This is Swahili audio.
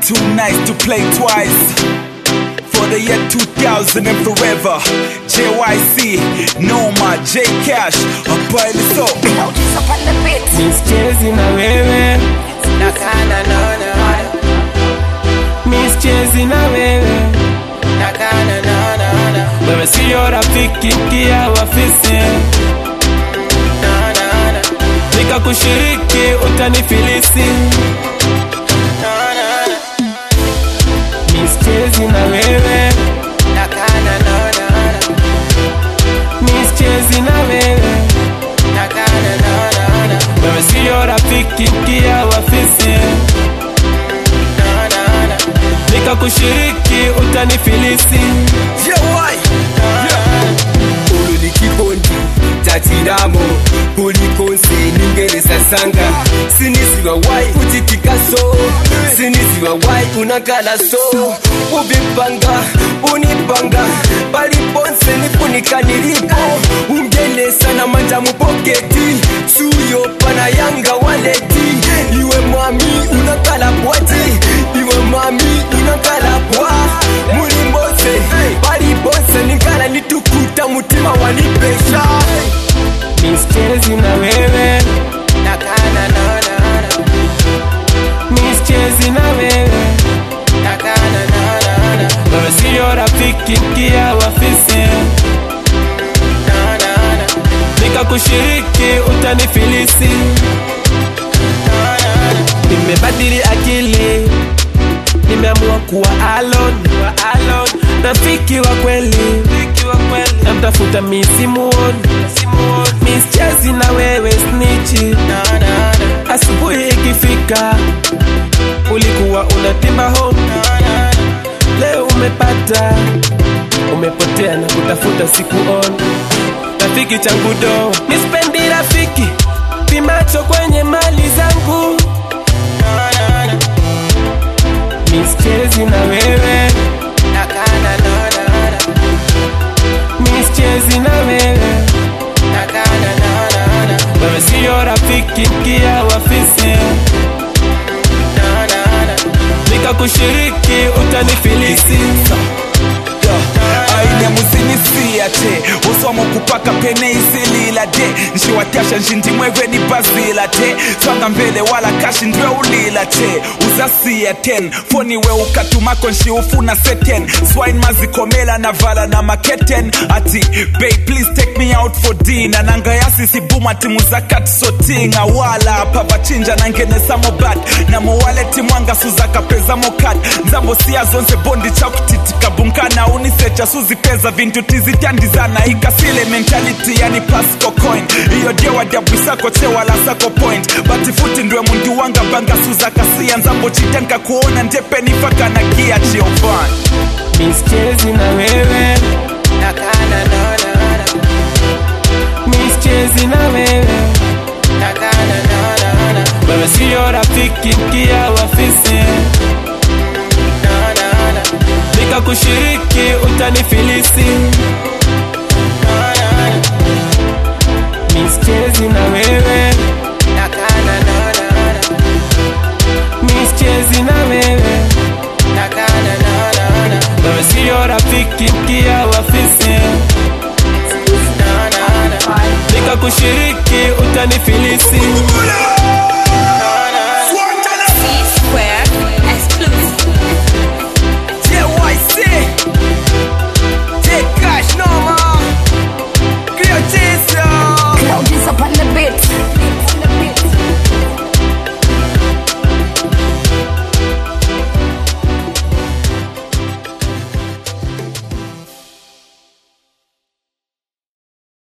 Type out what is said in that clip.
too nice to play twice. For the year 2000 and forever. JYC, Noma, J Cash, a pile so. Notice up on the beat. Mischezi na wewe, Nakana no no mischezi na wewe, Nakana no no no wewe sio rafiki kia wafisi, no no no nikakushiriki utanifilisi. no no no Mischezi na wewe, Nakana no no no mischezi na wewe, Nakana no no no wewe sio rafiki kia wafisi, no no no nikakushiriki utanifilisi. Yewai Ulu ni kibondi tatiramo kulikonse ningereza sanga sinisiwa wai utitikaso sinisiwa wai unakala so ubipanga unipanga paliponse nifunika nilipo ungelesa na manja mupoketi suyo pana yanga waleti iwe mwami unakala bwati iwe mwami unakala bwa mulimbose palipose nikala nitukuta mutima wanipesha Mischezi na wewe, Nakana no no no mischezi na wewe, Nakana no no no wewe sio rafiki kia wafisi, no no no nikakushiriki utanifilisi. Nimebadili akili, nimeamua kuwa alone, kuwa alone. Rafiki wa kweli, namtafuta misimuoni, mischezi na wewe snichi. no no no Asubuhi ikifika, ulikuwa unatimba home, leo umepata, umepotea na kutafuta sikuoni. Rafiki changu do, nispendi rafiki pimacho kwenye mali zangu, mischezi na wewe, Nakana no no no mischezi na wewe, Nakana no no no wewe sio rafiki kia wafisi, no no no nikakushiriki utanifilisi. aine musinisiate uswamo kupaka pene isilila de nshiwatyasha nshindimweve ni bazila te swanga mbele wala kashi ndwe ulila te uzasiya 10 foniwe ukatumako nshiufuna seten swine mazikomela na vala na maketen ati bay please take me out for dinner nangayasi sibuma timu zakati sotinga wala pavachinja nangenesamobat namowaleti mwanga suzakapeza mokat nzambo siya zonse bondi chakutitika bunkana unisecha suzipeza vintu tizityandizana ikasile mentality yani pasco coin iyo dyewadyabwisako chewala sako point bati futi ndwe mundu wanga banga suzakasiya nzambo chitenka kuona ndepenifaka na gia chiovan mischezi na wewe, Nakana no no no mischezi na wewe, Nakana no no no wewe sio rafiki kia wafisi, no no no nikakushiriki utanifilisi. Mischezi na wewe, Nakana no no no mischezi na wewe, Nakana no no no wewe sio rafiki kia wafisi, no no no nikakushiriki utanifilisi.